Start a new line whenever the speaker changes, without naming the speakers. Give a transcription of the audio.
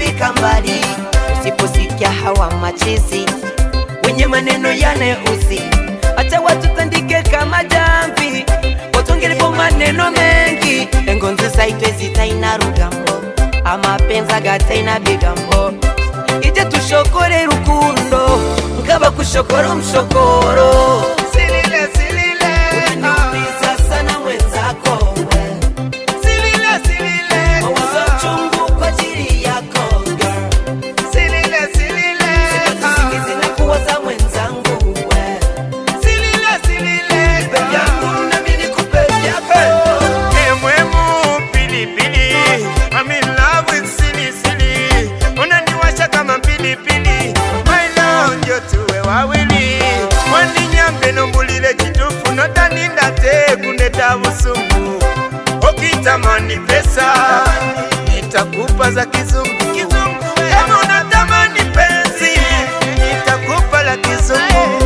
tutafika mbali usiposikia hawa machizi wenye maneno yanayouzi acha watu tandike kama jamvi watongelepo maneno mengi engonzi saitwe zitaina rugambo amapenzi gataina bigambo ije tushokore rukundo nkaba kushokora umshokoro
Silile, silile, ah.
unaniumiza sana mwenzako we.
Silile, silile,
mawazo
ah.
chungu kwa ajili yako girl.
Silile, silile,
Siku
ah.
zinakuwaza mwenzangu we.
Silile, silile,
Nipe
ah.
vyangu nami nikupe vyako.
Emwemu pilipili I'm in love with silly silly Unaniwasha kama pilipili My love ndio tuwe wawili Waninyambe nombulile chitufu Notaninda te kuneta busumu Ukitamani pesa Nitakupa za kizungu Kama unatamani penzi Nitakupa la kizungu